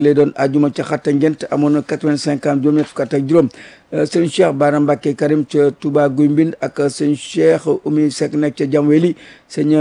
lay doon ajuma ca xatta ngent amoon na quatre-vingt-cinq ans juróom ñett fukk ak juróom sëñ Cheikh Bara Mbacké Karim ca Touba Guy Mbind ak sëñ Cheikh Oumy Seck nekk ca Jamweli sëñ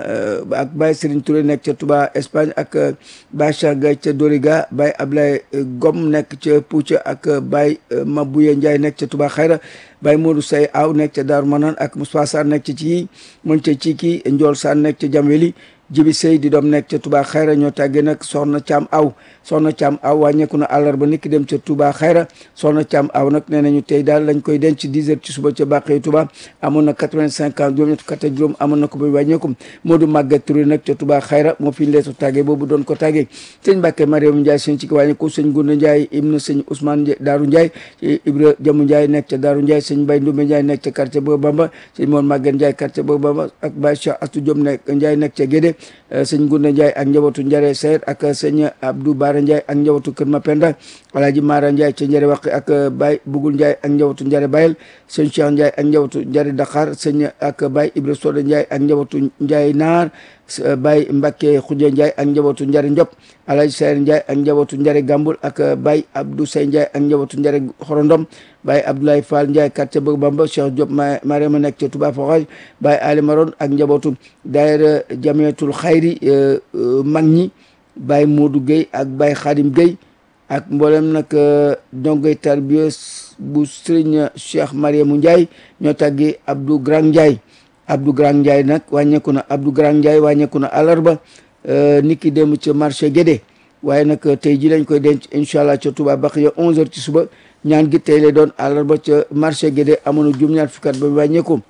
ak Baye Serigne Touré nekk ca Touba Espagne ak Baye Cheikh Gaye ca Doriga Baye Ablaye Gom nekk ca Pouca ak Baye Mabouye Ndiaye nekk ca Touba Xayra Baye Modou Say Aw nekk ca Daaru Manaan ak Moustapha Sarr nekk ca ci moom ca Ciki Ndiol Sarr nekk ca Jamweli jibi sëy di doom nekk ca Touba Xayra ñoo tàggee nag soxna Caam Aw soxna Caam Aw wàññeeku na àllarba niki dem ca Touba Xayra soxna Caam Aw nag nee nañu tey daal lañ koy denc 10 heures ci suba ca Bàqee Touba amoon na 85 ans juróom ñett fukk ak juróom amoon na ko ba wàññeeku Modou Maguette Touré nag ca Touba Xayra moo fi leetu tàggee boobu doon ko tàggee sëñ Mbàkke Mariam Ndiaye sëñ ci ko wàññeeku sëñ Gunda Ndiaye ibnu sëñ Ousmane Daaru Ndiaye Ibra Jamu Ndiaye nekk ca Daaru Ndiaye sëñ Mbay Ndumbe Ndiaye nekk ca quartier Bo Bamba sëñ Moon Maguette Ndiaye quartier Bo Bamba ak Baye Cheikh Astou Diom nekk Ndiaye nekk ca Gédé sëñ Gunda Ndiaye ak njabootu Njare Seyd ak sëñ Abdou Bara Ndiaye ak njabootu Kër Mapenda Alaaji Mara Ndiaye ca Njare Waqi ak Baye Bugul Ndiaye ak njabootu Njare Bayel sëñ Cheikh Ndiaye ak njabootu Njare Dakar sëñ ak Baye Ibra Soda Ndiaye ak njabootu Ndiaye Naar Baye Mbacke Khoudia Ndiaye ak njabootu Njare Ndiop Alaaji Sayar Ndiaye ak njabootu Njare Gambul ak Baye Abdou Say Ndiaye ak njabootu Njare Xorondom Baye Abdoulaye Fall Ndiaye quartier Bëgg Bamba Cheikh Diop Mariama nekk ca Touba Forage Baye Ali Maron ak njabootu daayira Jamiyatul Xayri mag ñi Baye Modou Gueye ak Baye Khadim Gueye ak mboolem nag dongoy tarbiya bu Serigne Cheikh Mariamu Ndiaye ñoo tàggee Abdou Grand Ndiaye Abdou Grand Ndiaye nag wàññeeku na Abdou Grand Ndiaye wàññeeku na àllarba niki dem ca marché Guédé waaye nag tey ji lañ koy denc incha allah ca Touba Baxiya 11h ci suba ñaan gi tey lay doon àllarba ca marché Guédé amoon na juróom-ñaar fukkat ba wàññeeku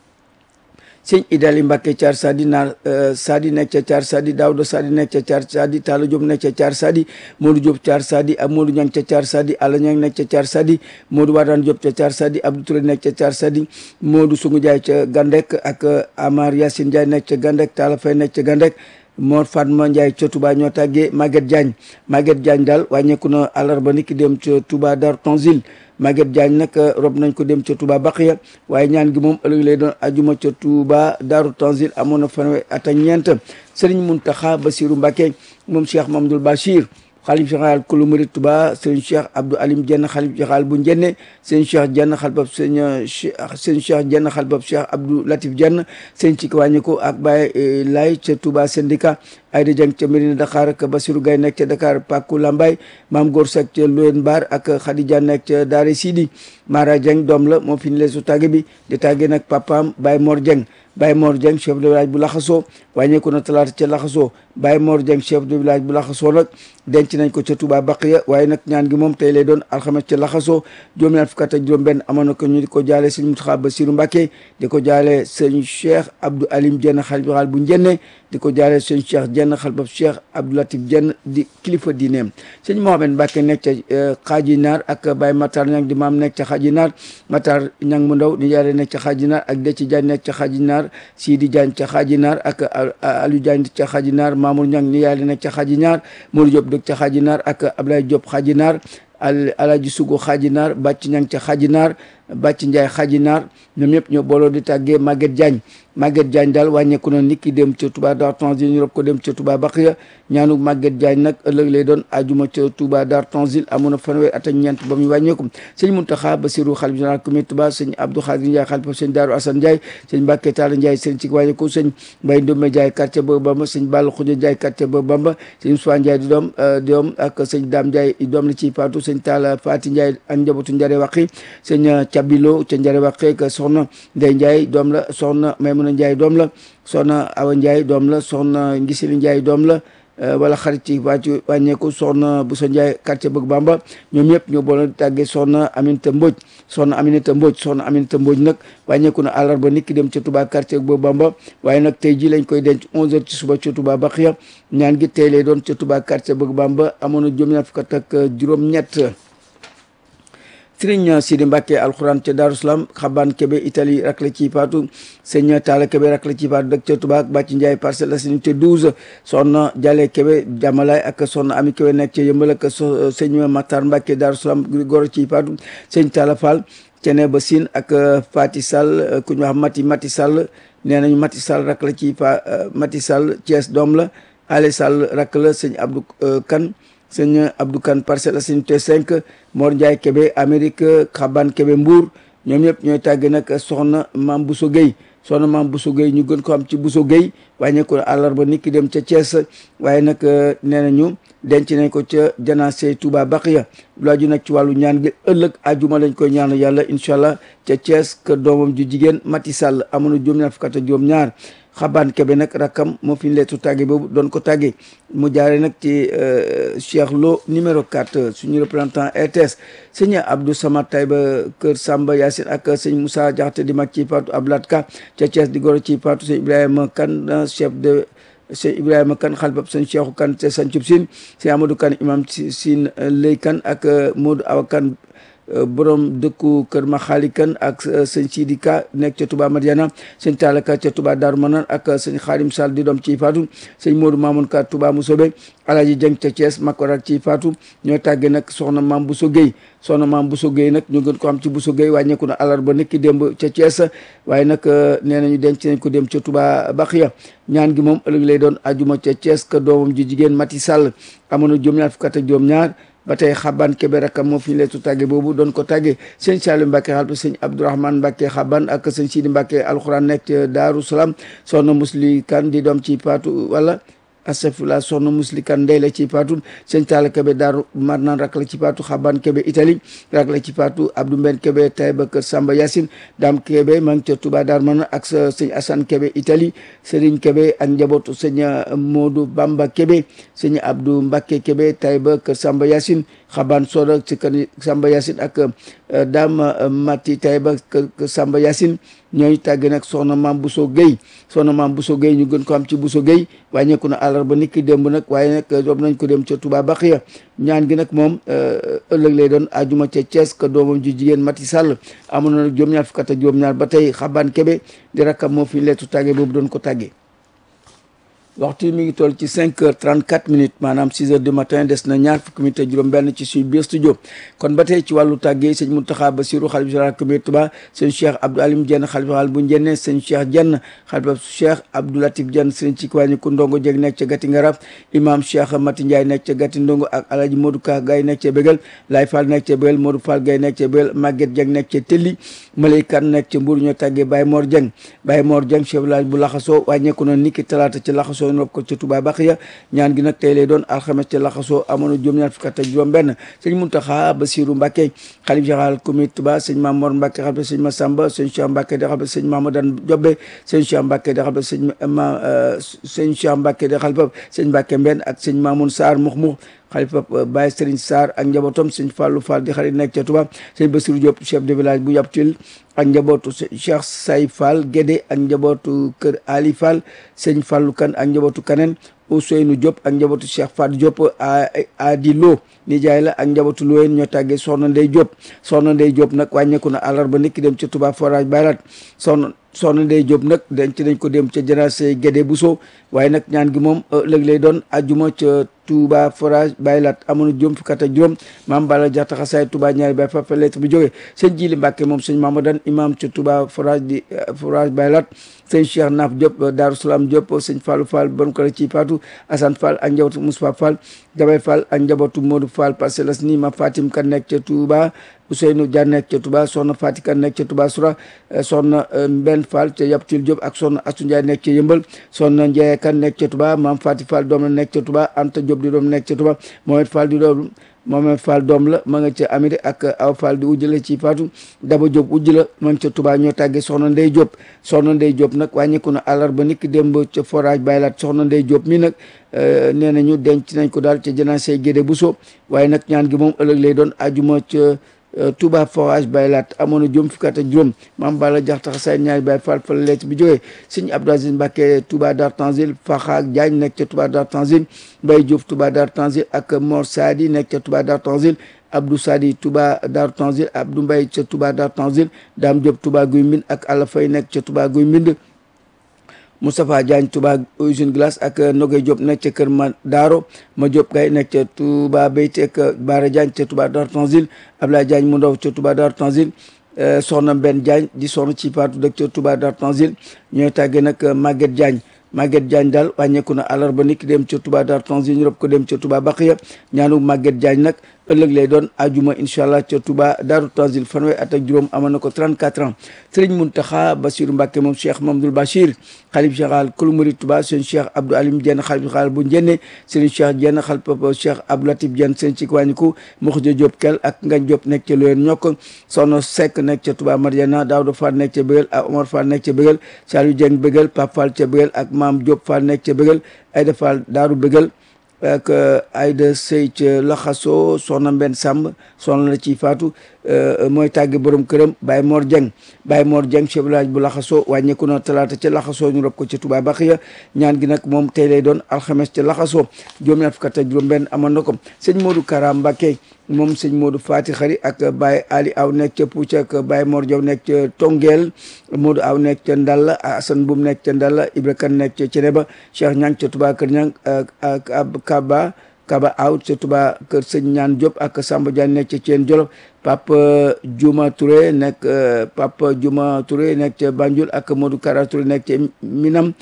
sëñ Idali Mbacke Thiar Sadi naar Sadi nekk ca Thiar Sadi Daouda Sadi nekk ca Thiar Sadi Talla Diop nekk ca Thiar Sadi Modou Diop Thiar Sadi ak Modou Niang ca Thiar Sadi Alla Niang nekk ca Thiar Sadi Modou Wadane Diop ca Thiar Sadi Abdou Touré nekk ca Thiar Sadi Modou Sungu Ndiaye ca Gandek ak Amar Yacine Ndiaye nekk ca Gandek Talla Faye nekk ca Gandek Mor Fatma Ndiaye ca Touba ñoo tàggee Maguette Diagne Maguette Diagne daal wàññeeku na àllarba niki dem ca Touba Dar Tonzil Maguette Diagne nag rob nañ ko dem ca Touba Baqiya waaye ñaan gi moom ëllëg lay doon ajuma ca Touba Daaru Tanzil amoon na fanweer at ak ñeent Serigne Mountakha Bassirou Mbacké moom Cheikh Mamadou Bachir xalif général kulu murid Touba Serigne Cheikh Abdou Alim Dieng xalif général bu Njenne Serigne Cheikh Dieng xalifab Serigne Serigne Cheikh Dieng xalifab Cheikh Abdou Latif Dieng Serigne ci wàññi ko ak Baye Lay ca Touba syndicat Ayda Dieng ca Mérina Dakar ak Bassirou Gaye nekk ca Dakar Pakou Lambaye Maam Góor Seck ca Loyen Mbar ak Khadija nekk ca Daare Sidi Mara Dieng doom la moo fi ñu leesu tàgge bi di tàgge nag papaam Baye Mor Dieng Baye Mor Dieng chef de village bu Laxasoo wàññeeku na talaata ca Laxasoo Baye Mor Dieng chef de village bu Laxasoo nag denc nañ ko ca Touba Baqiya waaye nag ñaan gi moom tey lay doon alxames ca Laxasoo juróom-ñaar fukk ak juróom benn amoon na ko ñu di ko jaale sëñ Mountakha Bassirou Mbacké di ko jaale sëñ Cheikh Abdou Alim Dieng xalif général bu Njenne di ko jaale sëñ Cheikh Dieng xalifab Cheikh Abdou Latif Dieng di kilifa diineem sëñ Mohamed Mbacké nekk ca Xaaji Naar ak Baye Matar Ñang di maam nekk ca Xaaji Naar Matar Ñang mu ndaw di jaare nekk ca Xaaji Naar ak Deci Diagne nekk ca Xaaji Naar Sidi Diagne ca Xaaji Naar ak Aliou Diagne ca Xaaji Naar Mamour Ñang ni yaale nekk ca Xaaji Naar Modou Diop dëkk ca Xaaji Naar ak Ablaye Diop Xaaji Naar al Alaji Sugu Xaaji Naar Bàcc Ñang ca Xaaji Naar Bàcc Njaay Xaaji Naar ñoom ñëpp ñoo booloo di tàggee Maguette Diagne Maguette Diagne daal wàññeeku na nit ki dem ca Touba Dar Tanzil ñu rob ko dem ca Touba Baqiya ñaanu Maguette Diagne nag ëllëg lay doon ajuma ca Touba Dar Tanzil amoon na fanweer at ak ñeent ba muy wàññeeku sëñ Mountakha Bassirou xalif général comité Touba sëñ Abdou Khadir Ndiaye xalifa sëñ Daaru Assane Ndiaye sëñ Mbacke Talla Ndiaye sëñ ci wàññeeku sëñ Mbaye Ndombe Ndiaye quartier Bëgg Bamba sëñ Balla Khoudia Ndiaye quartier Bëgg Bamba sëñ Moussa Ndiaye di doom doom ak sëñ Dame Ndiaye doom la ciy faatu sëñ Talla Fati Ndiaye ak njabootu Njare Waqi sëñ Cabilo ca Njare Waqi ak soxna Ndeye Ndiaye doom la soxna Maymuna Ndiaye doom la soxna Awa Ndiaye doom la soxna Ngisili Ndiaye doom la wala xarit ci wàccu wàññeeku soxna Bousso Ndiaye quartier Bëgg Bamba ñoom ñëpp ñoo boole tàggee soxna Aminata Mbodj soxna Aminata Mbodj soxna Aminata Mbodj nag wàññeeku na àllarba nit ki dem ca Touba quartier Bëgg Bamba waaye nag tey ji lañ koy denc 11h ci suba ca Touba Baxiya ñaan gi tey lay doon ca Touba quartier Bëgg Bamba amoon na juróom-ñaar fukk ak juróom-ñett sëriñ Sidi Mbacke alxuraan ca Darou Salaam xaban Kebe Italie rak la ci faatu sëñ Talla Kebe rak la ci faatu dëkk ca Touba ak Bàcci Ndiaye Parcelles Assainies ca 12 soxna Jalle Kebe Jamalaay ak soxna Ami Kebe nekk ca Yëmbal ak sëñ Matar Mbacke Darou Salaam góor ci faatu sëñ Talla Fall cene ba Sine ak Fati Sall ku ñu wax Mati Mati Sall nee nañu Mati Sall rak la ci fa Mati Sall Thiès doom la Ale Sall rak la sëñ Abdou Kan sëñ Abdou Kane Parcelles Assainies unité 5 Mor Ndiaye Kébé Amérique Xaban Kébé Mbour ñoom ñëpp ñooy tàgge nag soxna Maam Bousso Gueye soxna Maam Bousso Gueye ñu gën ko am ci Bousso Gueye wàññeeku àllarba nit ki dem ca Thiès waaye nag nee nañu denc nañ ko ca janaase Touba Baqiya lu aju nag ci wàllu ñaan gi ëllëg ajuma lañ koy ñaan yàlla incha allah ca Thiès kër doomam ju jigéen Mati Sall amoon na juróom-ñaar fukk ak juróom-ñaar xabaan kebe nag rakkam moo fi leetu tàgge boobu doon ko tàgge mu jaare nag ci Cheikh Lo numéro 4 suñu représentant RTS sëñ Abdou Samad Taïba kër Samba Yacine ak sëñ Moussa Diakhaté di mag ci Fatou Ablat Ka ca Thiès di goro ci Fatou sëñ Ibrahima Kane chef de sëñ Ibrahima Kane xalbab sëñ Cheikhou Kane ca Sancub Sine sëñ Amadou Kane imam si Sine Lay Kane ak Modou Awa Kane borom dëkku kër ma xaali kan ak sëñ Sidi Ka nekk ca Touba Madiana sëñ Talla Ka ca Touba Darou Manane ak sëñ Xaadim Sall di doom ci Fatou sëñ Modou Mamoun Ka Touba Mousobe Alaji Jeng ca Thiès Makorak ci Fatou ñoo tàggee nag soxna Maam Bousso Gueye soxna Maam Bousso Gueye nag ñu gën ko am ci Bousso Gueye wàññeeku na àllarba nekki démb ca Thiès waaye nag nee nañu denc nañ ko dem ca Touba Baxiya ñaan gi moom ëllëg lay doon ajuma ca Thiès ka doomam ji jigéen Mati Sall amoon na juróom-ñaar fukk ak juróom-ñaar ba tey xaban kebe rakam moo fi ñu leetu tàgge boobu doon ko tàgge sëñ Saliou Mbacke xalpa sëñ Abdourahmane Mbacke xaban ak sëñ Sidi Mbacke alxuraan nekk ca Daaru Salaam soxna Musli Kan di doom ci paatu wala astafurlah soxna Musli Kan ndey la ci paatu sëñ Talla Kebe Daaru Marnaan rak la ci paatu xaban kebe Italie rak la ci paatu Abdou Mben Kebe Taïba Kër Samba Yacine Dame Kebe maa ngi ca Touba Dar Marnaan ak sëñ Assane Kebe Italie Serigne Kebe ak njabootu sëñ Modou Bamba Kebe sëñ Abdou Mbacke Kebe Taïba Kër Samba Yacine xaban sooda ci kër Samba Yacine ak Dame Mati Taïba Kër Samba Yacine ñooy tàgg nag soxna Maam Bousso Gueye soxna Maam Bousso Gueye ñu gën ko am ci Bousso Gueye wàññeeku na àllarba nit ki démb nag waaye nag rob nañ ko dem ca Touba Baxiya ñaan gi nag moom ëllëg lay doon ajuma ca Thiès ka doomam ji jigéen Mati Sall amoon na nag juróom-ñaar fukk ak juróom-ñaar ba tey xaban kebe di rakkam moo fi leetu tàgge boobu doon ko tàggee waxtu mi ngi toll ci cinq heures trente quatre minutes maanaam six heures du matin des na ñaar fukki minutes ak juróom-benn ci suñu biir studio kon ba tey ci wàllu tàggee sëñ Mountakha Bassirou xalifa général communauté Touba sëñ Cheikh Abdou Alim Diène xalifa général bu Njenne sëñ Cheikh Diène xalifa Cheikh Abdou Latif Diène sëñ ci kiwàññi ku ndongo jeg nekk ca Gati Ngara imam Cheikh Mati Ndiaye nekk ca Gati Ndongo ak Alaji Modou Ka Gaye nekk ca Bégal Laye Fall nekk ca Bégal Modou Fall Gaye nekk ca Bégal Maguette Dieng nekk ca Telli Malay Kan nekk ca Mbour ñoo tàggee Baye Mor Dieng Baye Mor Dieng chef village bu Laxasoo wàññeeku na niki talaata ci Laxasoo nopp ko ca Touba Baxiya ñaan gi nag tey lay doon alxames ca laxasoo amoon na juróom-ñaar fukk ak juróom benn sëñ Muntaxa Basiru Mbàkke xalif général communauté Touba sëñ Mamor Mbàkke xalif sëñ Masamba sëñ Cheikh Mbàkke di xalif sëñ Mamadan Jobbe sëñ Cheikh Mbàkke di xalif sëñ ma sëñ Cheikh Mbàkke di xalif sëñ Mbàkke Mbenn ak sëñ Mamoun Sarr mux mux xalifa Baye Serigne Sarr ak njabootam sëñ Fallou Fall di xarit nekk ca Touba sëñ Bassirou Diop chef de village bu Yaptil ak njabootu Cheikh Say Fall Guédé ak njabootu kër Ali Fall sëñ Fallou Kane ak njabootu Kaneen Ousseynou Diop ak njabootu Cheikh Fat Diop Adi Lo nijaay la ak njabootu Loyen ñoo tàggee Soxna Ndey Diop Soxna Ndey Diop nag wàññeeku na àllarba nit ki dem ca Touba forage baylaat soxna soxna Ndey Diop nag denc nañ ko dem ca janaase Guédé Bousso waaye nag ñaan gi moom ëllëg lay doon ajuma ca Touba forage baylaat amoon na juróom fukk ak juróom maam Bala Jaxta xasaay Touba ñaari bay fa lettre bi jógee sëñ Jili Mbàkke moom sëñ Mamadan imam ca Touba forage di forage baylaat sëñ Cheikh Naaf Diop Daaru Salaam Diop sëñ Fallou Fall bon ko ci Fatou Assane Fall ak njabootu Moussa Fall Jabay Fall ak njabootu Modou Fall Parcelles Assainies ma Fatim kan nekk ca Touba Ousseynou Dia nekk ca Touba soxna Fati kan nekk ca Touba Soura soxna Mbenn Fall ca Yaptil Diop ak soxna Astou Ndiaye nekk ca Yëmbal soxna Ndiaye kan nekk ca Touba maam Fati Fall doom la nekk ca Touba Anta Diop di doom nekk ca Touba Mohamed Fall di doom Mohamed Fall doom la ma nga ca Amérique ak Aw Fall di ujj la ci Fatou Daba Diop ujj la ma nga ca Touba ñoo tàggee soxna Ndey Diop soxna Ndey Diop nag wàññeeku na àllarba niki démb ca forage baylaat soxna Ndey Diop mi nag nee nañu denc nañ ko daal ca janaase Guédé Bousso waaye nag ñaan gi moom ëllëg lay doon ajuma ca Touba forage baylaat amoon na juróom fukki at ak juróom maam Bala jax tax say ñaari bay fall fa leet bi jógee sëñ Abdou Aziz Mbacke Touba Dar Tanzil Faxa ak Diagne nekk ca Touba Dar Tanzil Mbaye Diouf Touba Dar Tanzil ak Mor Sadi nekk ca Touba Dar Tanzil Abdou Sadi Touba Dar Tanzil Abdou Mbaye ca Touba Dar Tanzil Dame Diop Touba Guy Mbind ak Alla Faye nekk ca Touba Guy Mbind Moustapha Diagne Touba usine glace ak Nogay Diop nekk ca Kër Ma Daaro ma Diop Gaye nekk ca Touba Beyti ak Baara Diagne ca Touba Dar Tanzil Ablaye Diagne mu ndaw ca Touba Dar Tanzil soxna Mbenn Diagne di soxna ci Fatou dëkk ca Touba Dar Tanzil ñooy tàggee nag Maguette Diagne Maguette Diagne daal wàññeeku na àllarba niki dem ca Touba Dar Tanzil ñu rob ko dem ca Touba Baqiya ñaanu Maguette Diagne nag ëllëg lay doon ajuma incha allah ca Touba Daaru Tanzil fanweer at ak juróom amoon na ko 34 ans Serigne Mountakha Bassirou Mbacké moom Cheikh Mamadou Bachir xalif général kulu murid Touba seen Cheikh Abdou Alim Diène xalif général bu Njenne Serigne Cheikh Diène xalif papa Cheikh Abdou Latif Diène seen ci wàññiku Mokhja Diop kel ak Ngagne Diop nekk ca Loyen ñokk Sono Seck nekk ca Touba Mariana Daouda Fall nekk ca Bëggal ak Omar Fall nekk ca Bëggal Saliou Dieng Bëggal Pape Fall ca Bëggal ak Maam Diop Fall nekk ca Bëggal Aïda Fall Daaru Bëggal ak Aïda Sey ca Laxaso soxna Mbenn Samb soxna la ci faatu mooy tàgge borom këram Baye Mor Dieng Baye Mor Dieng chef village bu Laxaso wàññeeku na talaata ca Laxaso ñu rob ko ca Touba Baxiya ñaan gi nag moom tey lay doon alxames ca Laxaso juróom-ñaar fukk ak juróom benn amoon na ko sëñ Modou Kara Mbacké moom sëñ Modou Fati Xari ak Baye Ali Aw nekk ca Puuc ak Baye Mor Diaw nekk ca Tongeel Modou Aw nekk ca Ndalla Assane Boum nekk ca Ndalla Ibra Kane nekk ca Ceneba Cheikh Ñang ca Touba Kër Ñang ak Kaba Kaba Aw ca Touba Kër Sëñ Ñaan Diop ak Samba Diagne nekk ca Ceen Jolof Papa Juma Touré nekk Papa Juma Touré nekk ca Banjul ak Modou Kara Touré nekk ca Minam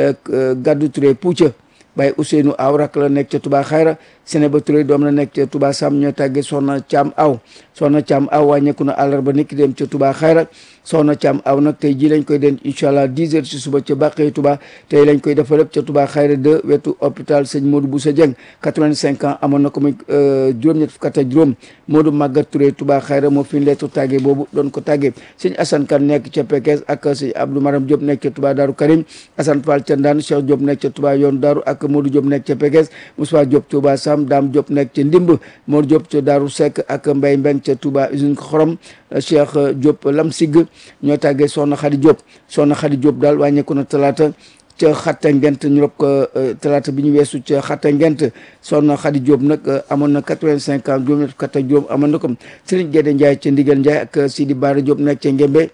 Gaddu Touré Puuc Baye Ousseynou Aw rak la nekk ca Touba Xayra Sénéba Touré doom la nekk ca Touba Sam ñoo tàggee Soxna Caam Aw Soxna Caam Aw wàññeeku na àllarba niki dem ca Touba Xayra Soxna Caam Aw nag tey ji lañ koy denc incha allah 10 heures ci suba ca Bàqee Touba tey lañ koy defal lépp ca Touba Xayra de wetu hôpital sëñ Modou Boussa Dieng 85 ans amoon na ko muy juróom-ñett fukk ak juróom Modou Maguette Touré Touba Xayra moo fi leetu tàggee boobu doon ko tàggee sëñ Assane Kane nekk ca Pekes ak sëñ Abdou Maram Diop nekk ca Touba Daaru Karim Assane Fall ca Ndaan Cheikh Diop nekk ca Touba yoon Daaru ak Modou Diop nekk ca Pekes Moussa Diop Touba Sam Dame Diop nekk ca Ndimb Mor Diop ca Daaru Seck ak Mbaye Mbeng ca Touba usine xorom Cheikh Diop Lam Sig ñoo tàggee Soxna Khady Diop Soxna Khady Diop daal wàññeeku na talaata ca xatta ngent ñu rob ko talaata bi ñu weesu ca xatta ngent Soxna Khady Diop nag amoon na quatre-vingt-cinq ans juróom ñett fukk ak juróom amoon na ko Serigne Guédé Ndiaye ca Ndigal Ndiaye ak Sidi Bara Diop nekk ca Ngembe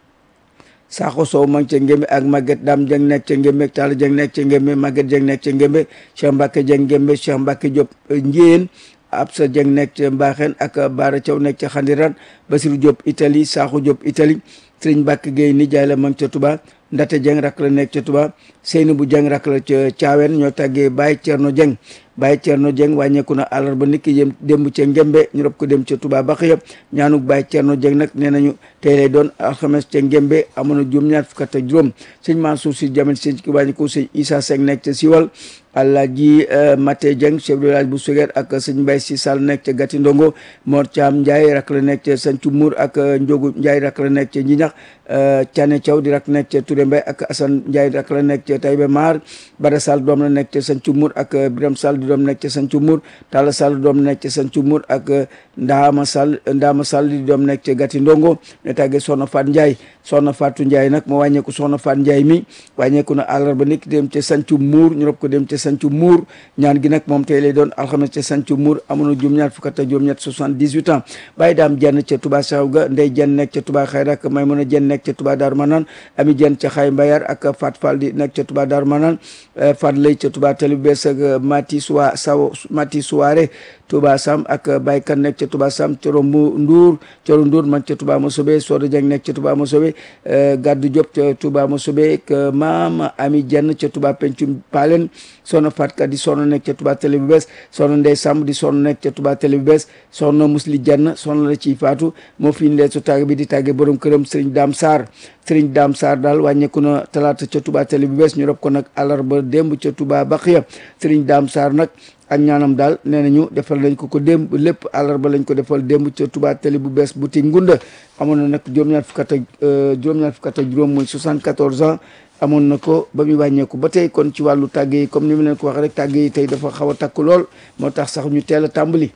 Sakho Sow ma ngi ca Ngembe ak Maguette Dame Dieng nekk ca Ngembe Talla Dieng nekk ca Ngembe Maguette Dieng nekk ca Ngembe Cheikh Mbacke Dieng Ngembe Cheikh Mbacke Diop Njéen Absa Dieng nekk ca Mbaxeen ak Baara Thiaw nekk ca Xandiran Basirou Diop Italie Sakho Diop Italie Serigne Mbacke Gueye nijaay la ma ngi ca Touba Ndate Dieng rak la nekk ca Touba Seynabou Dieng rak la ca Thiawen ñoo tàggee Baye Thierno Dieng Baye Thierno Dieng wàññeeku na àllarba niki yëm démb ca Ngembe ñu rob ko dem ca Touba Baxiya ñaanuk Baye Thierno Dieng nag nee nañu tey lay doon alxames ca Ngembe amoon na juróom ñaar fukk ak juróom sëñ Mansour si jamin sëñ ki wàññeeku sëñ Issa Seck nekk ca Siwal Alaaji Maté Dieng chef de village bu Sugeer ak sëñ Mbaye si Sall nekk ca Gati Ndongo Mor Thiam Ndiaye rak la nekk ca Sancu Mour ak Njogu Ndiaye rak la nekk ca Njinax Thiané Thiaw di rak nekk ca Touré Mbaye ak Assane Ndiaye rak la nekk ca Taïba Mar Bada Sall doom la nekk ca Sancu Mour ak Biram Sall di doom nekk ca Sancu Mour Talla Sall doom nekk ca Sancu Mour ak Ndaama Sall Ndaama Sall di doom nekk ca Gati Ndongo ne tàggee Soxna Fat Ndiaye Soxna Fatou Ndiaye nag moo wàññeeku Soxna Fat Ndiaye mi wàññeeku na àllarba niki dem ca Sancu Mour ñu rob ko dem ca Sancu Mour ñaan gi nag moom tey lay doon alxames ca Sancu Mour amoon na juróom-ñaar fukk ak juróom-ñett soixante-dix-huit ans bàyyi daam jenn ca Touba Saw ga Ndey jenn nekk ca Touba Xayra ak Maymuna jenn nekk ca Touba Daaru Manaan Ami jenn ca Xay Mbayar ak Fat Fall di nekk ca Touba Daaru Manaan Fat Lay ca Touba Tali Bees ak Mati Suwa Saw Mati Suwaare Touba Sam ak Baye Kan nekk ca Touba Sam Coro Mbu Nduur Coro Nduur man ca Touba Mosobe Soda Jeng nekk ca Touba Mosobe Gaddu Diop ca Touba Mosobe ak Maam Ami jenn ca Touba Pencum Palen soxna Fatka di soxna nekk ca Touba Télé bu bees soxna Ndey Samb di soxna nekk ca Touba Télé bu bees soxna Musli Jenn soxna la ciy faatu moo fi ñu leen su tàgg bi di tàgge borom këram Serigne Dame Sarr Serigne Dame Sarr daal wàññeeku na talaata ca Touba Télé bu bees ñu rob ko nag àllarba démb ca Touba Baxiya Serigne Dame Sarr nag ak ñaanam daal nee nañu defal nañ ko ko démb lépp àllarba lañ ko defal démb ca Touba Télé bu bees boutique Ngunda amoon na nag juróom-ñaar fukk ak juróom-ñaar fukk ak juróom muy 74 ans amoon na ko ba muy wàññeeku ba tey kon ci wàllu tàgg yi comme ni mu leen ko wax rek tàgg yi tey dafa xaw a takk lool moo tax sax ñu teel a tàmbali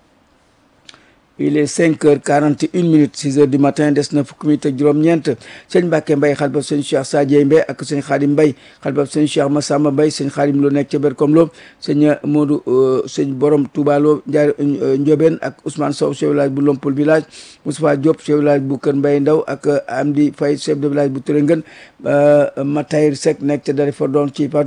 il est cinq heures quarante et une minutes six heures du matin des na fukki minutes ak juróom-ñeent sëñ Mbàkke Mbay xalbab sëñ Cheikh Sadie Mbay ak sëñ Xaadim Mbay xalbab sëñ Cheikh Massamba Mbay sëñ Xaadim Lo nekk ca Berkom Lo sëñ Modou sëñ Borom Touba Lo Njaar Ndiobène ak Ousmane Sow chef de village bu Lompul village Moustapha Diop chef de village bu Kër Mbay Ndaw ak Amdi Faye chef de village bu Tërëngën Matayir Seck nekk ca Dari Fordon ci Patou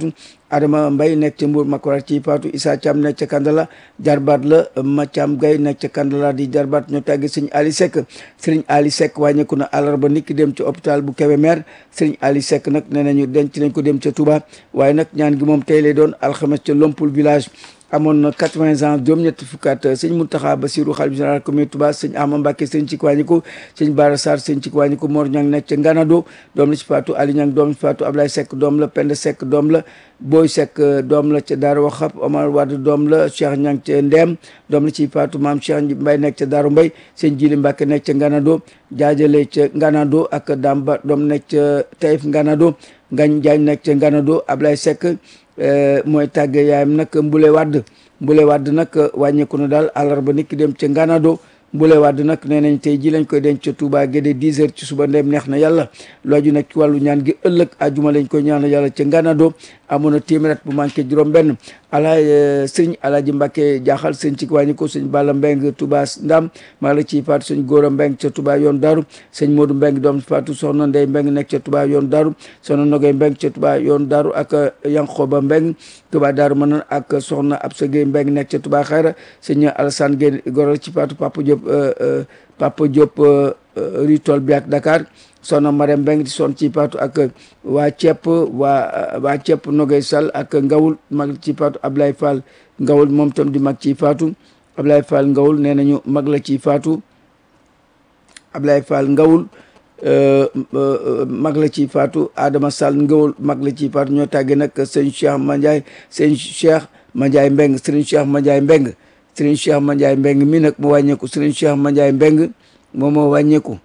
Adama Mbay nekk ca Mbour Makora ci Faatu Issa Thiam nekk ca Kandala jarbaat la Mathiam Gay nekk ca Kandala di jarbaat ñoo tàggi sëñ Ali Seck sëriñ Ali Seck wàññeeku na àllarba niki dem ca hôpital bu Kébémer sëriñ Ali Seck nag nee nañu denc nañ ko dem ca Touba waaye nag ñaan gi moom tey lay doon alxames ca Lompul village amoon na quatre-vingts ans juróom-ñetti fukkaat sëñ Mountakha Bassirou xalifa général commune Touba sëñ Ama Mbacké sëñ ci wàññiku sëñ Bara Sarr sëñ ci wàññiku Mor Ñang nekk ca Nganado doom la ci Fatou Ali Ñang doom la ci Fatou Ablaye Seck doom la Penda Seck doom la Boy Seck doom la ca Daaru Waxab Omar Wade doom la Cheikh Ñang ca Ndeem doom la ci Fatou Maam Cheikh Mbay nekk ca Daaru Mbay sëñ Jili Mbacké nekk ca Nganado jaajale ca Nganado ak Damba doom nekk ca Taïf Nganado Ngañ Jaañ nekk ca Nganado Ablaye Seck mooy tàgge yaayam nag Mbule Wade Mbule Wade nag wàññeeku na daal àllarba nit ki dem ca Nganado Mbule Wade nag nee nañ tey ji lañ koy denc ca Touba Guédé 10 heures ci suba ndeem neex na yàlla looju nag ci wàllu ñaan gi ëllëg ajuma lañ koy ñaan yàlla ca Nganado amoon na téeméer bu manqué juróom benn alaay sëñ alaaji Mbàkke jaaxal sëñ ci wàññi ko sëñ Balla Mbeng Touba Ndam maa la ciy faatu sëñ Góora Mbeng ca Touba yoon daaru sëñ Modou Mbeng doom faatu soxna Ndey Mbeng nekk ca Touba yoon daaru soxna Nogay Mbeng ca Touba yoon daaru ak Yankoba Mbeng Touba daaru mën na ak soxna Absa Gueye Mbeng nekk ca Touba xayra sëñ Alassane Gueye goral ci faatu Papa Diop Papa Diop ritol bi ak Dakar soxna Marème Mbeng di son ci paatu ak waa cepp waa waa cepp Nogay Sall ak Ngawul mag ci paatu Ablaye Fall Ngawul moom tam di mag ci faatu Ablaye Fall Ngawul nee nañu mag la ci faatu Ablaye Fall Ngawul mag la ci faatu Adama Sall Ngawul mag la ci faatu ñoo tàggee nag sëñ Cheikh Mandiaye sëñ Cheikh Mandiaye Mbeng sëriñ Cheikh Mandiaye Mbeng sëriñ Cheikh Mandiaye Mbeng mi nag mu wàññeeku sëriñ Cheikh Mandiaye Mbeng moom moo wàññeeku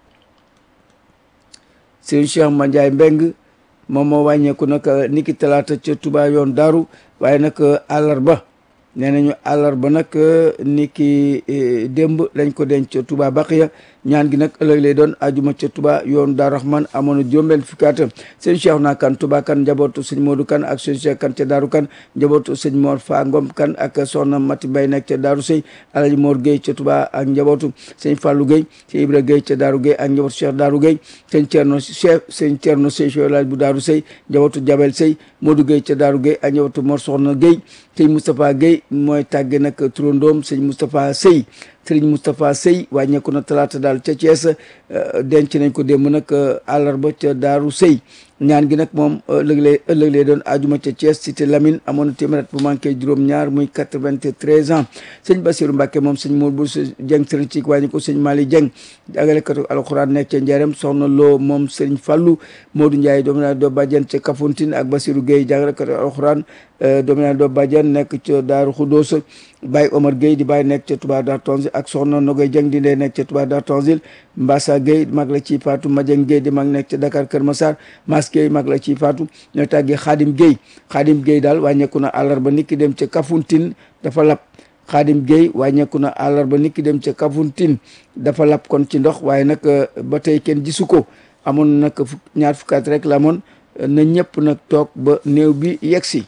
sëriñ Cheikh Mandiaye Mbeng moom moo wàññeeku nag niki talaata ca Touba yoon daaru waaye nag àllarba nee nañu àllarba nag niki démb lañ ko denc ca Touba Baqiya ñaan gi nag ëllëg lay doon ajuma ca Touba yoon Daaru Rahman amoon na juróom-benn fukki at sëñ Cheikh naa kan Touba kan njabootu sëñ Modou kan ak sëñ Cheikh kan ca Daaru kan njabootu sëñ Mor Fa Ngom kan ak soxna Mati Mbay nekk ca Daaru Sëy Alaji Mor Gueye ca Touba ak njabootu sëñ Fallou Gueye sëñ Ibra Gueye ca Daaru Gueye ak njabootu Cheikh Daaru Gueye sëñ Thierno chef sëñ Thierno Sey Laaj bu Daaru Sëy njabootu Jabel Sëy Modou Gueye ca Daaru Gueye ak njabootu Mor Soxna Gueye sëñ Moustapha Gueye mooy tàgge nag turandoom sëñ Moustapha Sey sëriñ Moustapha Sey wàññeeku na talaata daal ca Thiès denc nañ ko démb nag àllarba ca Daaru Sey ñaan gi nag moom ëllëg lay ëllëg lay doon ajuma ca Thiès cité Lamine amoon na téeméer bu manqué juróom-ñaar muy quatre-vingt-treize ans sëñ Bassirou Mbacke moom sëñ Mour bu Dieng sëriñ ci wàññi ko sëñ Mali Dieng jàngalekatu alxuraan nekk ca Njarem soxna Lo moom sëriñ Fallou Modou Ndiaye doomu naa doo bàjjen ca Kafountine ak Bassirou Gueye jàngalekatu alxuraan doomu naa doo bàjjen nekk ca Daaru Khoudoss Baye Omar Gueye di Baye nekk ca Touba Dar Tanzil ak soxna Nogoy Dieng di ndey nekk ca Touba Dar Tanzil Mbassa Gueye mag la ci Fatou Madieng Gueye di mag nekk ca Dakar Kër Massar Mas Gueye mag la ci Fatou ñoo tàggee Khadim Gueye Khadim Gueye daal wàññeeku na àllarba nit ki dem ca Kafountine dafa lap Khadim Gueye wàññeeku na àllarba nit ki dem ca Kafountine dafa lap kon ci ndox waaye nag ba tey kenn gisu ko amoon nag ñaar fukkaat rek la amoon na ñëpp nag toog ba néew bi yegg si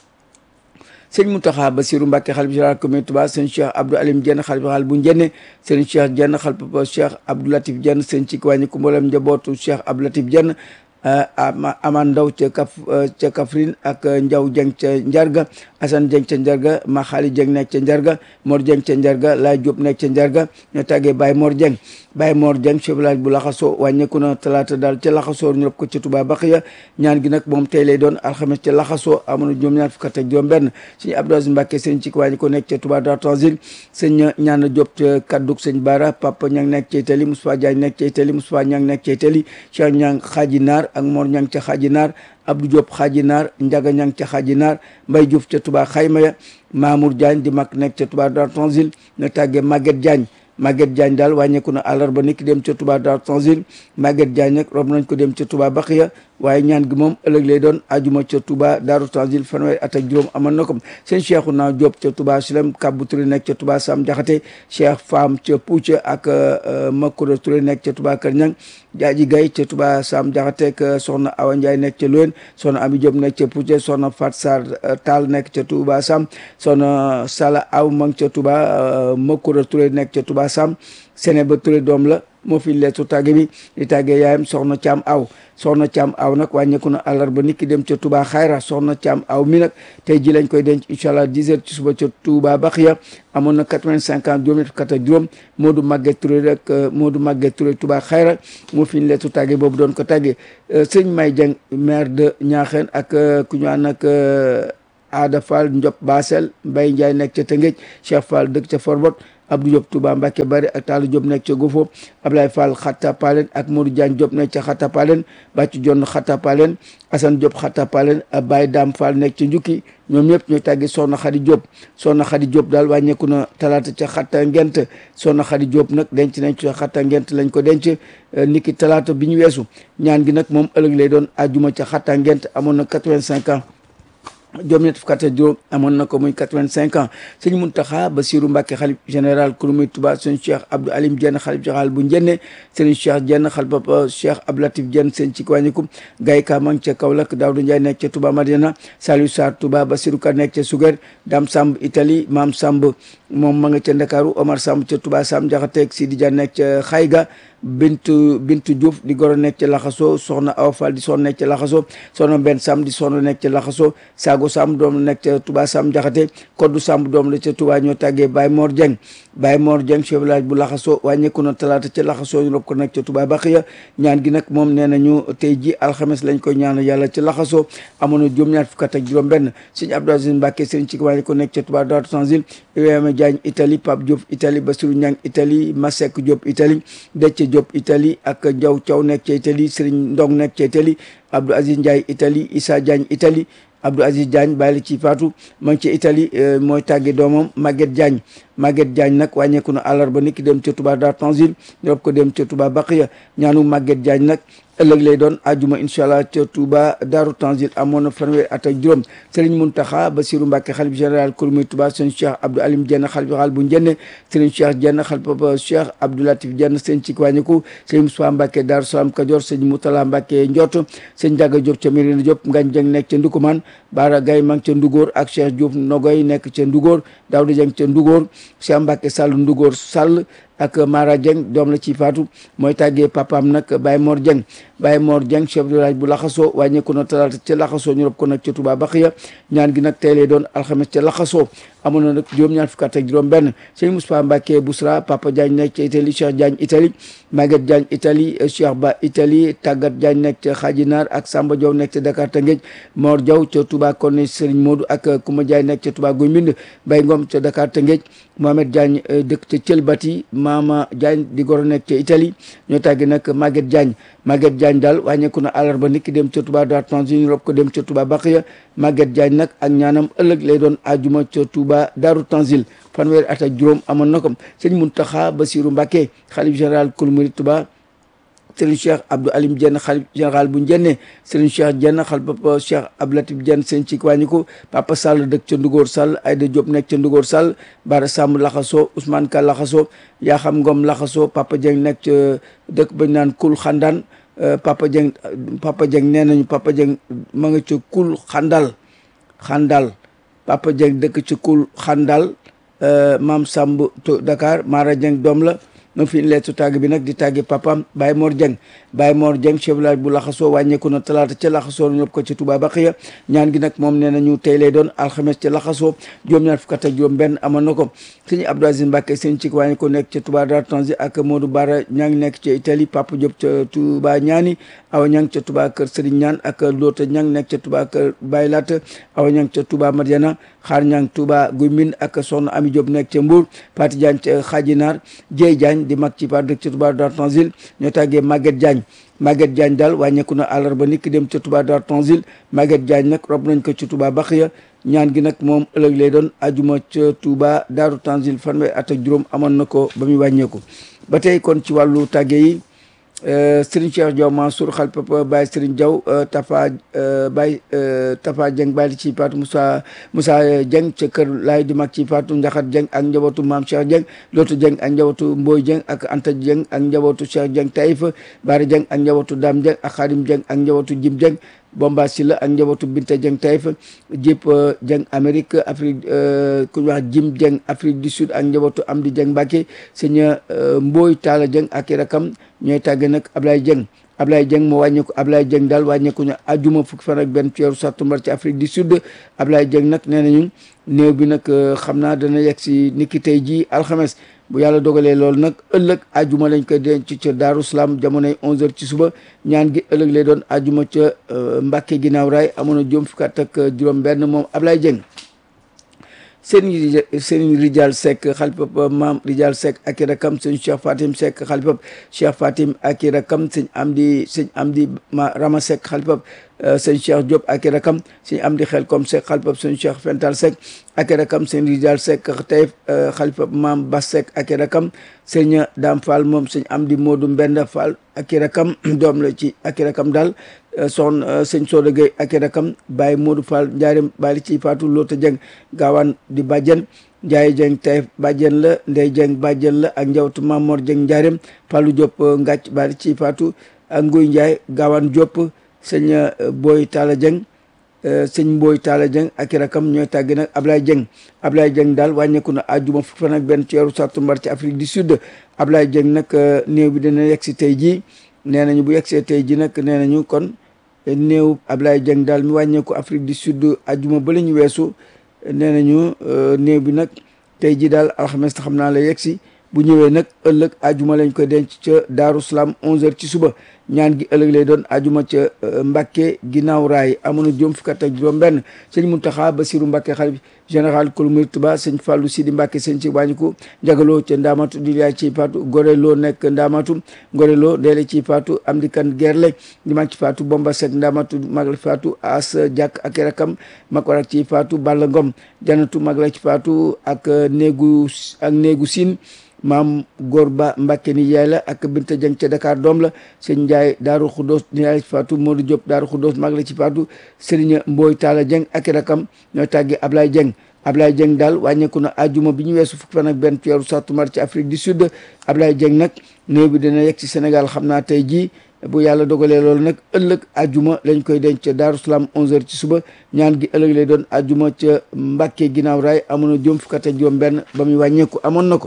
sëñ Mountakha Bassirou Mbacké xalifa général commune Touba sëñ Cheikh Abdou Alim Diène xalifa xaal bu Njenne sëñ Cheikh Diène xalifa Cheikh Abdou Latif Diène sëñ ci wàññi ku mboolem njabootu Cheikh Abdou Latif Diène aman ndaw ca kaf ca Kaffrine ak Njaw Jeng ca Njarga Assane Jeng ca Njarga ma xaali Jeng nekk ca Njarga Mor Jeng ca Njarga Laay Jóob nekk ca Njarga ñoo tàggee Baye Mor Jeng Baye Mor Jeng chef village bu laxasoo wàññeeku na talaata daal ca laxasoo ñu rob ko ca Touba Baxiya ñaan gi nag moom tey lay doon alxames ca laxasoo amoon na juróom ñaar fukk ak juróom benn sëñ Abdou Aziz Mbacke sëñ ci wàññi ko nekk ca Touba Dar Tanzil sëñ ñaan Jóob ca kadduk sëñ Bara Papa Ñang nekk ca Itali Moustapha Diagne nekk ca Itali Moustapha Ñang nekk ca Itali Cheikh Ñang xaaji naar ak Mor Ñang ca xaaji naar Abdou Diop xaaji naar Njaga Ñang ca xaaji naar Mbay Diouf ca Touba xayma ya Mamour Diagne di mag nekk ca Touba Dar Tanzil ñu tàggee Maguette Diagne Maguette Diagne daal wàññeeku na àllarba nit ki dem ca Touba Dar Tanzil Maguette Diagne nag rob nañ ko dem ca Touba Baxiya waaye ñaan gi moom ëllëg lay doon ajuma ca Touba Daaru Tanzil fanweeri at ak juróom amoon na ko seen Cheikhu naa Diop ca Touba Silem Kabbu Touré nekk ca Touba Sam Jaxate Cheikh Fam ca Pouca ak Makura Touré nekk ca Touba Kër Ñang Jaaji Gay ca Touba Sam Jaxate ak soxna Awa Ndiaye nekk ca Loen soxna Ami Diop nekk ca Pouca soxna Fat Sar Tall nekk ca Touba Sam soxna Sala Aw Mang ca Touba Makura Touré nekk ca Touba Sam Séné ba Touré doom la moo fi leetu tàgge bi di tàggee yaayam soxna Caam aw soxna Caam aw nag wàññeeku na àllarba nit ki dem ca Touba Xayra soxna Caam aw mi nag tey ji lañ koy denc incha allah 10 heures ci suba ca Touba Baxiya amoon na 85 ans juróom ñett kat ak juróom Modou Maguette Touré rek Modou Maguette Touré Touba Xayra moo fi leetu tàgge boobu doon ko tàggee sëñ May Dieng maire de Niakhène ak ku ñu ànd ak Ada Fall Ndiop Basel Mbaye Ndiaye nekk ca Tëngéej Cheikh Fall dëkk ca Forbot Abdou Diop Touba Mbacke Bari ak Talla Diop nekk ca Gofo Ablaye Fall Xatta Palen ak Modou Diagne Diop nekk ca Xatta Palen Bàcc Jonn Xatta Palen Assane Diop Xatta Palen Baye Dame Fall nekk ca Njukki ñoom ñëpp ñooy tàggi Soxna Xadi Diop Soxna Xadi Diop daal wàññeeku na talaata ca Xatta Ngent Soxna Xadi Diop nag denc nañ ca Xatta Ngent lañ ko denc niki talaata bi ñu weesu ñaan gi nag moom ëllëg lay doon ajuma ca Xatta Ngent amoon na 85 ans juróom ñett fukk ak juróom amoon na ko muy quatre-vingt-cinq ans sëñ Muntaxa Basiru Mbàkke xalif général kurumi Tuba sëñ Cheikh Abdou Alim Diène xalif général bu Njenne sëñ Cheikh Diène xalif papa Cheikh Abdou Latif Diène sëñ ci wàññiku Gaye Ka mang ca Kaolack Daawdu Njaay nekk ca Tuba Madiana Saliou Sarr Tuba Basiru Ka nekk ca Suger Dam Samb Italie Maam Samb moom ma nga ca Ndakaaru Omar Samb ca Tuba Samb Jaxateeg Sidi Dia nekk ca Xayga bintu bintu Diouf di goro nekk ca laxaso soxna Awa Fall di soxna nekk ca laxaso soxna benn Sam di soxna nekk ca laxaso Sago Sam doom la nekk ca Touba Sam Jaxate Koddu Sam doom la ca Touba ñoo tàggee Baye Mor Dieng Baye Mor Dieng chef village bu laxaso wàññeeku na talaata ca laxaso ñu rob ko nekk ca Touba Baxiya ñaan gi nag moom nee nañu tey ji alxames lañ koy ñaan yàlla ca laxaso amoon na juróom-ñaar fukk ak juróom benn sëñ Abdou Aziz Mbacke sëriñ ci wàññi ko nekk ca Touba Daaru Tanzil Ibrahima Diagne Italie Pape Diop Italie Bassirou Niang Italie Masek Diop Italie Déthié Diop Italie ak Ndiaw Thiaw nekk ca Italie Serigne Ndong nekk ca Italie Abdou Aziz Ndiaye Italie Issa Diagne Italie Abdou Aziz Diagne bàyyi la ci faatu ma ngi ca Italie mooy tàgge doomam Maguette Diagne Maguette Diagne nag wàññeeku na àllarba nit ki dem ca Touba Dar Tanzil ñorob ko dem ca Touba Baqiya ñaanu Maguette Diagne nag ëllëg lay doon ajuma incha allah ca Touba Daaru Tanzil amoon na fanweer at ak juróom Serigne Mountakha Bassirou Mbacké xalif général kurmi Touba sëñ Cheikh Abdou Alim Diène xalif général bu Njenne Serigne Cheikh Diène xalif papa Cheikh Abdou Latif Diène sëñ ci wàññiku Serigne Moussa Mbacké Daaru Salaam Kajoor sëñ Moutala Mbacké Ndiott sëñ Ndiaga Diop ca Mérina Diop Ngagne Dieng nekk ca Ndukumaan Bara Gaye mang ca Ndugóor ak Cheikh Diouf Nogoy nekk ca Ndugóor Daouda Dieng ca Ndugóor Cheikh Mbacké Sall Ndugóor Sall ak Mara Dieng doom la ci faatu mooy tàggee papaam nag Baye Mor Dieng Baye Mor Dieng chef de village bu laxasoo wàññeeku na talaata ca laxasoo ñu rob ko nag ca Touba Baxiya ñaan gi nag tey lay doon alxames ca laxasoo amoon na nag juróom-ñaar fukk ak juróom benn sëñ Moustapha Mbacké Bousra Papa Diagne nekk ca Italie Cheikh Diagne Italie Maguette Diagne Italie Cheikh Ba Italie Tàggat Diagne nekk ca Xaajinaar ak Samba Diaw nekk ca Dakar Tëngéej Mor Diaw ca Touba Koné Serigne Modou ak Kouma Diagne nekk ca Touba Guy Mbind Bay Ngom ca Dakar Tëngéej Mohamed Diagne dëkk ca Thielbati Mama Diagne di goro nekk ca Italie ñoo tàggi nag Maguette Diagne Maguette Diagne daal wàññeeku na àllarba nit ki dem ca Touba Dar Tanzil ñu rob ko dem ca Touba Baxiya Maguette Diagne nag ak ñaanam ëllëg lay doon ajuma ca Touba Daaru Tanzil fanweeri at ak juróom amoon na ko sëñ Mountakha Bassirou Mbacké xalif général kul murid Touba Serigne Cheikh Abdou Alim Diène xalif général bu Njenne Serigne Cheikh Diène xalif papa Cheikh Abdou Latif Diène seen ci wàññiku Papa Sall dëkk ca Ndugóor Sall Aïda Diop nekk ca Ndugóor Sall Bara Samb laxaso Ousmane Ka laxaso Yaxam Ngom laxaso Papa Dieng nekk ca dëkk bañ naan Kul Xandaan Papa Dieng Papa Dieng nee nañu Papa Dieng ma nga ca Kul Xandal Xandal Papa Dieng dëkk ca Kul Xandal Maam Samb Dakar Mara Dieng doom la no fi leetu tàgg bi nag di tàgge papam Baye Mor Dieng Baye Mor Dieng chef village bu laxasoo wàññeeku na talaata ca laxasoo ñu ko ci Touba Baxiya ñaan gi nag moom nee nañu tey lay doon alxames ca laxasoo juróom-ñaar fukk ak juróom benn amoon na ko sëñ Abdou Aziz Mbacké sëñ ci wàññi ko nekk ca Touba Dar Tanzil ak Modou Bara ñaa ngi nekk ca Italie Papa Diop ca Touba ñaani awa ñang ca Touba kër Serigne ñaan ak Loota ñang nekk ca Touba kër Baye Lat awa ñang ca Touba Madiana xaar ñang Touba Guy Mbind ak soxna Ami Diop nekk ca Mbour Pati Diagne ca Xaajinaar Dieye Diagne di mag ci par dëkk ca Touba Dar Tanzil ñoo tàggee Maguette Diagne Maguette Diagne daal wàññeeku na àllarba nit ki dem ca Touba Dar Tanzil Maguette Diagne nag rob nañ ko ci Touba Baxiya ñaan gi nag moom ëllëg lay doon ajuma ca Touba Daaru Tanzil fanweer at ak juróom amoon na ko ba muy wàññeeku ba tey kon ci wàllu tàgge yi Serigne Cheikh Diaw Mansour xal papa Baye Serigne Diaw Tafa Baye Tafa Dieng Baye ci Fatou Moussa Moussa Dieng ca kër laay di mag ci Fatou Ndiakhate Dieng ak njabootu Maam Cheikh Dieng Lotu Dieng ak njabootu Mboy Dieng ak Anta Dieng ak njabootu Cheikh Dieng Taïf Bari Dieng ak njabootu Dame Dieng ak Khadim Dieng ak njabootu Jim Dieng Bomba Silla ak njabootu Binta Dieng Taïf Jip Dieng Amérique Afrique ku ñu wax Jim Dieng Afrique du Sud ak njabootu Amdi Dieng Mbacke sëñ Mbooy Talla Dieng ak i rakam ñooy tàgge nag Ablaye Dieng Ablaye Dieng moo wàññeeku Ablaye Dieng daal wàññeeku ñu ajuma fukki fan ak benn ci weeru sàttumbar ci Afrique du Sud Ablaye Dieng nag nee nañu néew bi nag xam naa dana yegg si niki tey jii alxames bu yàlla dogalee loolu nag ëllëg ajuma lañ koy denc ca Daaru Salaam jamonoy 11h ci suba ñaan gi ëllëg lay doon ajuma ca Mbàkke ginnaaw raay amoon na juróom fukki at ak juróom-benn moom Ablaye Dieng. sëriñ sëriñ Rijal Seck xalifab maam Rijal Seck ak i rakam sëñ Cheikh Fatim Seck xalifab Cheikh Fatim ak i rakam sëñ Amdi sëñ Amdi ma Rama Seck xalifab sëñ Cheikh Diop ak i rakam sëñ Amdi Xel comme Seck xalifab sëñ Cheikh Fental Seck ak i rakam sëñ Rijal Seck Taïf xalifab maam Bas Seck ak i rakam sëñ Dame Fall moom sëñ Amdi Modou Mbenda Fall ak i rakam doom la ci ak i rakam daal soxna sëñ Soda Gueye ak i rakam Baye Modou Fall Ndiarème Bali ci Fatou Lota Dieng gaawaan di bàjjen Ndiaye Dieng Taïf bàjjen la Ndey Dieng bàjjen la ak njawtu Mamor Dieng Ndiarème Fallou Diop Ngàcc Bali ci Fatou ak Nguy Ndiaye gaawaan Diop sëñ Boy Talla Dieng sëñ Mboy Talla Dieng ak i rakam ñooy tàggi nag Ablaye Dieng Ablaye Dieng daal wàññeeku na àjjuma fukk fan ak benn ci weeru sàttumbar ci Afrique du Sud Ablaye Dieng nag néew bi dina yegg si tey jii nee nañu bu yegsee tey jii nag nee nañu kon néew Ablaye Dieng daal mi wàññeeku Afrique du Sud àjjuma ba la ñu weesu nee nañu néew bi nag tey jii daal alxames xam naa la yegg si bu ñëwee nag ëllëg ajuma lañ koy denc ca Daaru Salaam 11h ci suba ñaan gi ëllëg lay doon ajuma ca Mbacke ginnaaw raay amoon na juróom fukk ak juróom-benn sëñ Mountakha Bassirou Mbacke xalif général kulu murid Tuba sëñ Fallou Sidi Mbacke sëñ ci wàññiku njagaloo ca Ndaamatu di yaay ci Faatu Gorelo nekk Ndaamatu Gorelo deele ci Faatu Amdi Kan Gerle di mag ci Faatu Bomba Seck Ndaamatu mag la ci Faatu As Jàkk ak rakam mag warak ci Faatu Balla Ngom janatu mag la ci Faatu ak néegu ak néegu Siin maam góor ba Mbàkke ni yaay la ak Binta Jeng ca Dakar doom la sëñ Njaay Daaru Xuddoos ni yaay la ci faatu Modou Diop Daaru Xuddoos mag la ci faatu Sëriñ Mbooy Taala Jeng ak rakam ñooy tàggi Ablaye Jeng Ablaye Jeng daal wàññeeku na ajuma bi ñu weesu fukki fan ak benn ci weeru sàttumbar ci Afrique du Sud Ablaye Jeng nag néew bi dina yegg ci Sénégal xam naa tey jii bu yàlla dogalee loolu nag ëllëg ajuma lañ koy denc ca Daaru Salaam 11h ci suba ñaan gi ëllëg lay doon ajuma ca Mbàkke ginnaaw raay amoon na juróom fukk ak juróom benn ba muy wàññeeku amoon na ko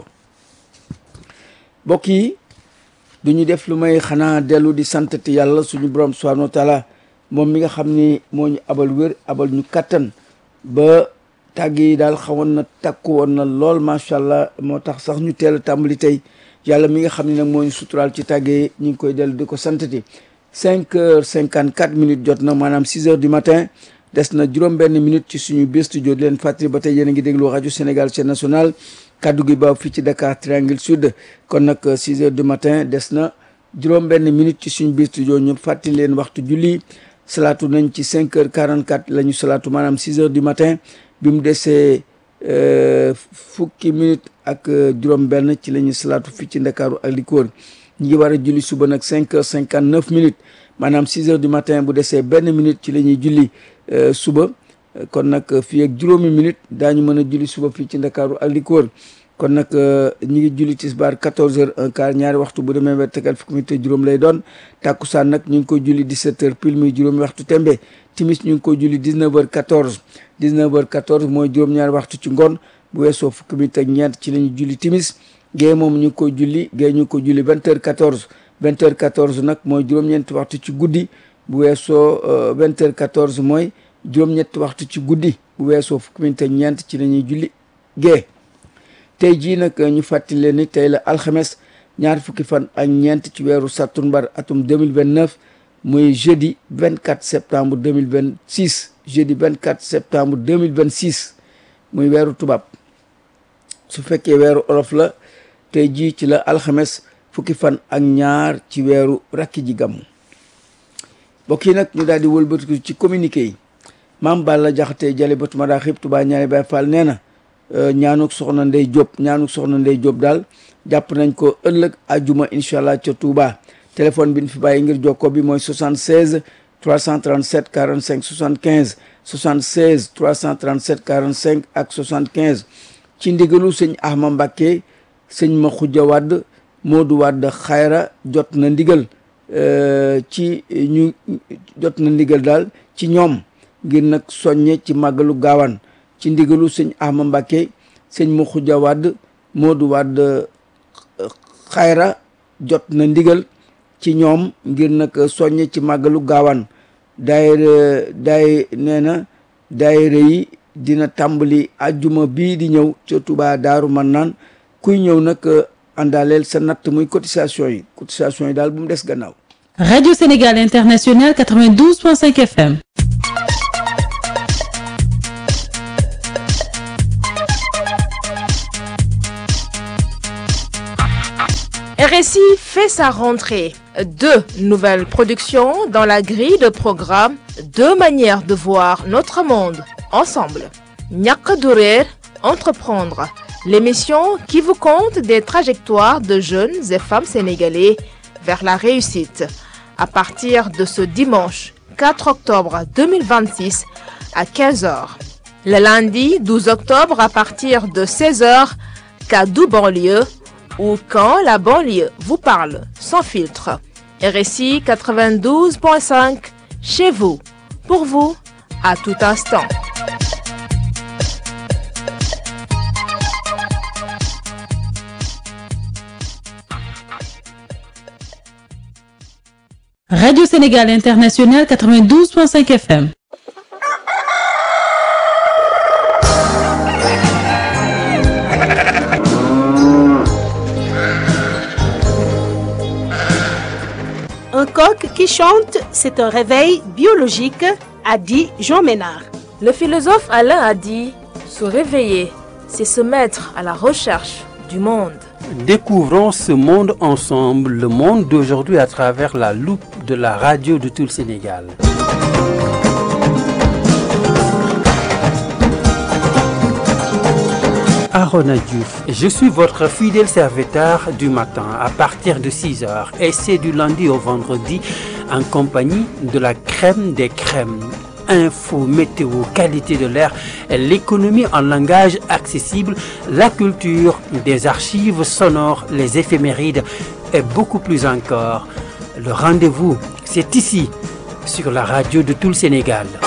mbokk yi du ñu def lu may xanaa dellu di santati yàlla suñu borom subhanahu wa taala moom mi nga xam ni moo ñu abal wér abal ñu kattan ba tàgg yi daal xawoon na takku woon na lool macha allah moo tax sax ñu teel a tàmbali tey yàlla mi nga xam ne nag moo ñu suturaal ci tàgg yi ñu ngi koy dellu di ko santati cinq heures cinquante quatre minutes jot na maanaam six heures du matin des na juróom benn minute ci suñu biir studio di leen fàttali ba tey yéen a ngi déglu rajo Sénégal chaîne nationale kaddu gi ba fii ci Dakar Triangle Sud kon nag 6 heures du matin des na juróom benn minute ci suñu biir studio ñu fàttali leen waxtu julli salaatu nañ ci 5 heures 44 la ñu salaatu maanaam 6 heures du matin bi mu desee fukki minute ak juróom benn ci la ñu salaatu fii ci Ndakaaru ak li ko wër ñu ngi war a julli suba nag 5 heures 59 minutes maanaam 6 heures du matin bu desee benn minute ci la ñuy julli suba kon nag fii ak juróomi minute daañu mën a julli suba fii ci ndakaaru ak li ko wër kon nag ñi ngi julli tisbaar 14 heures un quart ñaari waxtu bu demee ba tegal fukki minute juróom lay doon tàkkusaan nag ñu ngi koy julli 17 heures pile muy juróomi waxtu tembe timis ñu ngi koy julli 19 heures 14 19 heures 14 mooy juróom-ñaari waxtu ci ngoon bu weesoo fukki minute ak ñeent ci la ñu julli timis gée moom ñu ngi koy julli gée ñu ngi koy julli 20 heures 14 20 heures 14 nag mooy juróom-ñeenti waxtu ci guddi bu weesoo 20 heures 14 mooy juróom-ñetti waxtu ci guddi bu weesoo fukki minute ak ñeent ci la ñuy julli gée tey jii nag ñu fàttali leen ni tey la alxames ñaar fukki fan ak ñeent ci weeru sattumbar atum 2029 muy jeudi 24 septembre 2026 jeudi 24 septembre 2026 muy weeru tubaab su fekkee weeru olof la tey jii ci la alxames fukki fan ak ñaar ci weeru rakki ji gàmmu mbokk yi nag ñu daal di wëlbatiku ci communiqué yi maam Balla Jaxate jale batu ma daa xib Tuubaa ñaari Baay Faal nee na ñaanuk soxna Ndey Jóob ñaanuk soxna Ndey Jóob daal jàpp nañ ko ëllëg ajuma incha allah ca Touba téléphone bi ñu fi bàyyi ngir jokkoo bi mooy 76 337 45 75 76 337 45 ak 75 ci ndigalu sëñ Ahma Mbàkke sëñ ma xujja wadd Moodu wadd xayra jot na ndigal ci ñu jot na ndigal daal ci ñoom ngir nag soññe ci màggalu gaawaan ci ndigalu sëñ Ahma Mbàkke sëñ Muxuja Wàdd Moodu Wàdd xayra jot na ndigal ci ñoom ngir nag soññe ci màggalu gaawaan daayira daay nee na daayira yi dina tàmbali ajjuma bii di ñëw ca Touba Daaru Mannaan kuy ñëw nag àndaaleel sa natt muy cotisation yi cotisation yi daal bu mu des gannaaw Radio Sénégal International 92.5 FM. RSI fait sa rentrée. Deux nouvelles productions dans la grille de programme, deux manières de voir notre monde ensemble. Ñàkk du réer, entreprendre, l'émission qui vous conte des trajectoires de jeunes et femmes sénégalais vers la réussite. À partir de ce dimanche 4 octobre 2026 à 15h. Le lundi 12 octobre à partir de 16h, Kaddu banlieue ou quand la banlieue vous parle sans filtre. RSI 92.5 chez vous, pour vous, à tout instant. Radio Sénégal International 92.5 FM. Un coq qui chante, c'est un réveil biologique, a dit Jean Ménard. Le philosophe Alain a dit Se réveiller, c'est se mettre à la recherche du monde. Découvrons ce monde ensemble, le monde d'aujourd'hui à travers la loupe de la radio de tout le Sénégal. Arona Diouf, je suis votre fidèle serviteur du matin à partir de 6 heures et c'est du lundi au vendredi en compagnie de la crème des crèmes. Info, météo, qualité de l'air, l'économie en langage accessible, la culture, des archives sonores, les éphémérides et beaucoup plus encore. Le rendez-vous, c'est ici, sur la radio de tout le Sénégal.